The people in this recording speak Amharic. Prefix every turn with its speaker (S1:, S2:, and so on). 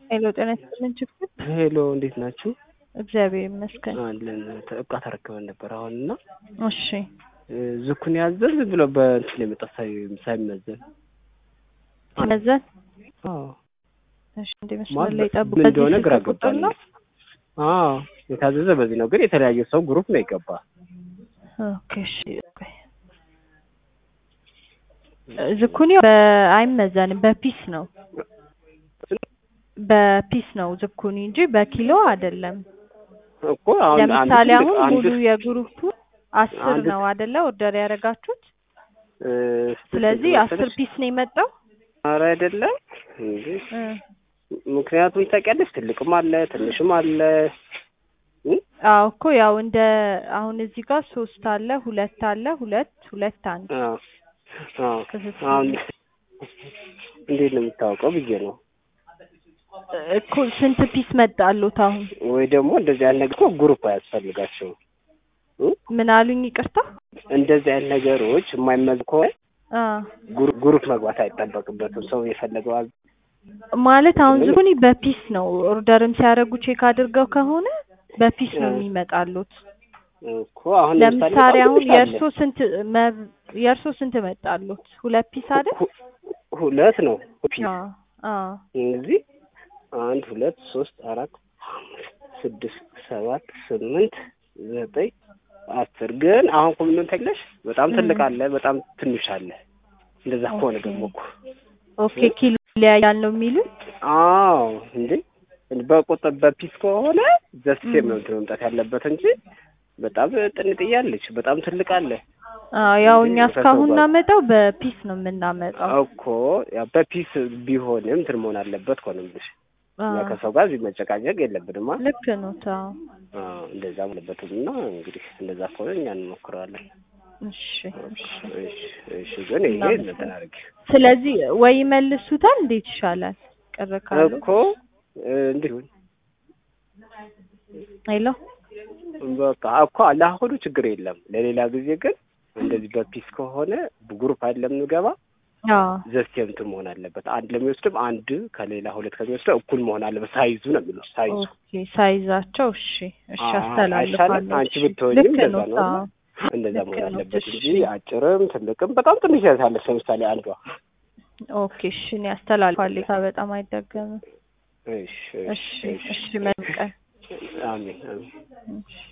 S1: ሄሎ ጤና ይስጥልን ችግር
S2: ሄሎ እንዴት ናችሁ?
S1: እግዚአብሔር ይመስገን።
S2: አለን እቃ ተረክበን ነበር አሁን እና
S1: እሺ
S2: ዝኩን ያዘን ዝም ብሎ በእንትን የመጣ ሳይ- ሳይመዘን
S1: መዘን
S2: አዎ
S1: እሺ እንደ መስመር
S2: ማለት
S1: ላይ ጠብቁ።
S2: ምን እንደሆነ
S1: በዚህ
S2: ግራ
S1: ስልክ ቁጥር
S2: ገባኝ።
S1: ነው?
S2: አዎ የታዘዘ በዚህ ነው፣ ግን የተለያየ ሰው ግሩፕ ነው የገባ።
S1: ኦኬ እሺ ቆይ። ዝኩኒው በአይመዘንም በፒስ ነው በፒስ ነው ዝኩኒ እንጂ በኪሎ አይደለም።
S2: እኮ አሁን አንድ
S1: ለምሳሌ
S2: ትልቅ-
S1: አሁን
S2: አንድ
S1: ሙሉ የግሩፑ አስር
S2: አንድ-
S1: ነው አይደለ ኦርደር ያደረጋችሁት?
S2: እ፣
S1: ስለዚህ
S2: ስንት
S1: አስር
S2: መሰለሽ?
S1: ፒስ ነው የመጣው።
S2: ኧረ አይደለም እንዴ
S1: እ፣
S2: ምክንያቱም ታውቂያለሽ ትልቅም አለ ትንሽም አለ እ?
S1: አዎ እኮ ያው እንደ አሁን እዚህ ጋር ሶስት አለ ሁለት አለ ሁለት ሁለት አንድ
S2: አዎ አዎ
S1: ክፍፍል
S2: አሁን እንዴት ነው የሚታወቀው ብዬ ነው
S1: እኮ ስንት ፒስ መጣሉት? አሁን
S2: ወይ ደግሞ እንደዚህ አይነት ነገር እኮ ግሩፕ አያስፈልጋቸውም እ?
S1: ምን አሉኝ? ይቅርታ
S2: እንደዚህ አይነት ነገሮች የማይመዝ ከሆነ
S1: አ
S2: ግሩ- ግሩፕ መግባት አይጠበቅበትም። ሰው የፈለገው አዝ-
S1: ማለት አሁን
S2: ምን?
S1: ዝኩኒ በፒስ ነው ኦርደርም ሲያደርጉ ቼክ አድርገው ከሆነ በፒስ ነው
S2: እ።
S1: የሚመጣሉት።
S2: እኮ አሁን
S1: ለምሳሌ
S2: በጣም
S1: አሁን
S2: ትንሽ አለ።
S1: የእርሶ ስንት መብ- የእርሶ ስንት መጣሉት? ሁለት ፒስ አይደል?
S2: ሁ- ሁለት ነው ፒስ
S1: አ አ
S2: እዚህ አንድ ሁለት ሶስት አራት አምስት ስድስት ሰባት ስምንት ዘጠኝ አስር ግን አሁን እኮ ምን ተግለሽ በጣም ትልቅ
S1: እ።
S2: አለ፣ በጣም ትንሽ አለ። እንደዛ ከሆነ
S1: ኦኬ።
S2: ደግሞ እኮ
S1: ኦኬ ኪሎ ይለያያል ነው የሚሉት?
S2: አዎ እንዴ በቁጥር በፒስ ከሆነ ዘስቴም
S1: እ።
S2: ነው እንትን መምጣት ያለበት እንጂ በጣም ጥንጥዬ አለች፣ በጣም ትልቅ አለ
S1: አዎ ያው
S2: እንዴ
S1: እኛ
S2: ከሰው
S1: እስካሁን
S2: ጋር-
S1: እናመጣው በፒስ ነው የምናመጣው።
S2: እኮ ያው በፒስ ቢሆንም እንትን መሆን አለበት እኮ ነው የምልሽ።
S1: አ
S2: እኛ ከሰው ጋር እዚህ መጨቃጨቅ የለብንማ።
S1: ልክ ነው። ታው
S2: አዎ እንደዛ አለበትም እና እንግዲህ እንደዛ ከሆነ እኛ እንሞክረዋለን።
S1: እሺ እሺ።
S2: እሺ እሺ፣ ግን ይሄ
S1: እናመሰግናለን።
S2: እንትን አድርጊ
S1: ስለዚህ ወይ ይመልሱታል፣ እንዴት ይሻላል? ቅር ካሉ
S2: እኮ እንዲሁ
S1: ሄሎ
S2: በቃ እኮ ለአሁኑ ችግር የለም። ለሌላ ጊዜ ግን እንደዚህ በፒስ ከሆነ ግሩፕ አይደለም የምንገባ
S1: አዎ
S2: ዘስቴም እንትን መሆን አለበት። አንድ ለሚወስድም አንድ ከሌላ ሁለት ከሚወስደው እኩል መሆን አለበት። ሳይዙ ነው የሚሉት ሳይዙ
S1: ኦኬ ሳይዛቸው እሺ እሺ
S2: አዎ፣
S1: አስተላልፋለሁ
S2: አይሻልም? አንቺ
S1: እሺ።
S2: ብትሆኚም
S1: ልክ
S2: እንደዛ
S1: ነው
S2: ነው።
S1: አዎ
S2: እንደዛ
S1: ልክ
S2: መሆን
S1: ነው።
S2: አለበት
S1: እሺ
S2: እንጂ አጭርም ትልቅም በጣም ትንሽ ያሳለች ለምሳሌ አንዷ
S1: ኦኬ እሺ እኔ አስተላልፋለሁ ታ በጣም አይደገምም
S2: እሺ
S1: እሺ እሺ መልካም
S2: አሜን አሜን
S1: እሺ